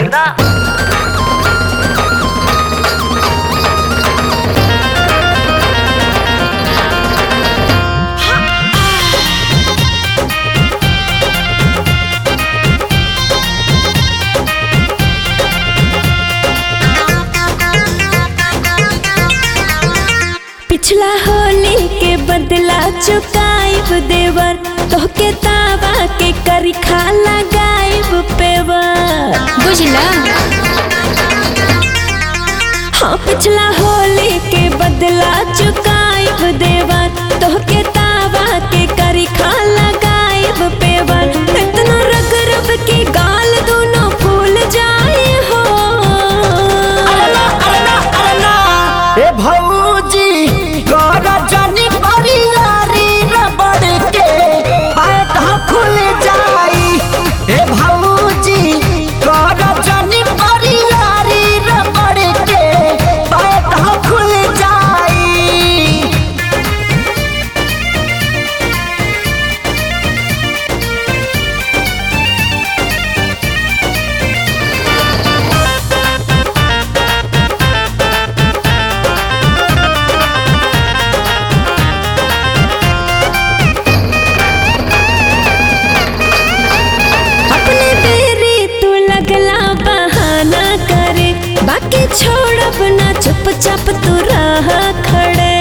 ना पिछला होली के बदला चुकाइब देवर तोहके तावा के करिखा लगाइब पेवर बुझला हाँ पिछला होली के बदला चुकाइब देवर तोहके तावा के करिखा लगाइब पेवर इतना रग रग के गाल दोनों फूल जाए हो ए भौजी कर जानी परियारी रबड़ के पैट खुल जाई ए भौजी कर जानी परियारी रबड़ के पैट खुल जाई अपने बेरी तू लगला बहाना करे बाकी छोड़ब ना चुपचाप तू रह खड़े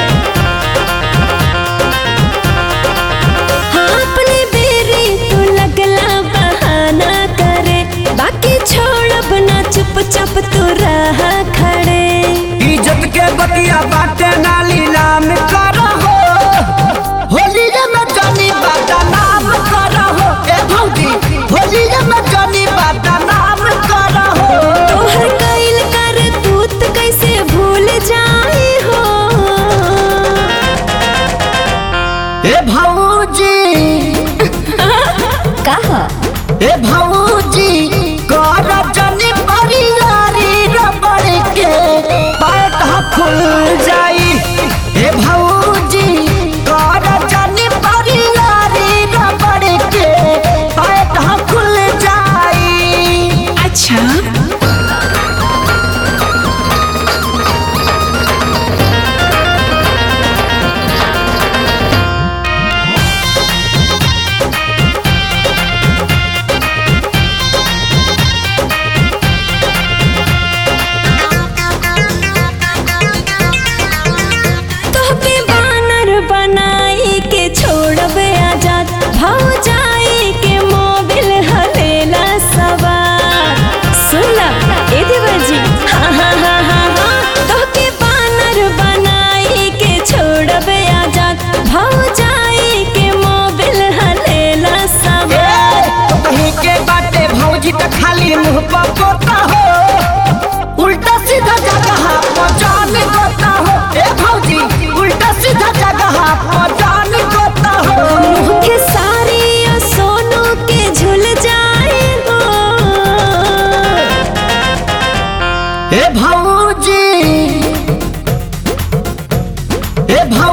हाँ अपने बेरी तू लगला बहाना करे बाकी छोड़ब ना चुपचाप तू रह खड़े इज्जत के बतिया बाटे नाली नाम करहो होली में जानी बाटा नाम करहो ए भौजी होली में जानी बाटा नाम करहो तोहर कैल कर तूत कैसे भूल जाए हो ए भौजी कहा ए भौजी कर जानी परियारी रबड़ के पैट खुल जाई ए भौजी कर जानी परियारी रबड़ के पैट खुल जाई अच्छा तोहके बानर बनाई के छोड़ब आजाद भाव जाई के मोबिल हलेला सवार सुनला ए देवर जी हाँ हाँ हाँ हाँ हाँ तोहके बानर बनाई के छोड़ब आजाद भाव जाई के मोबिल हलेला सवार कहीं के बाटे भौजी त खाली मुंह पर पोता हो उल्टा सीधा जगह पर जान गोता हो ए भौजी उल्टा सीधा जगह पर जान गोता हो मुँह के सारी और सोनू के झुल जाए हो ए भौजी ए भौ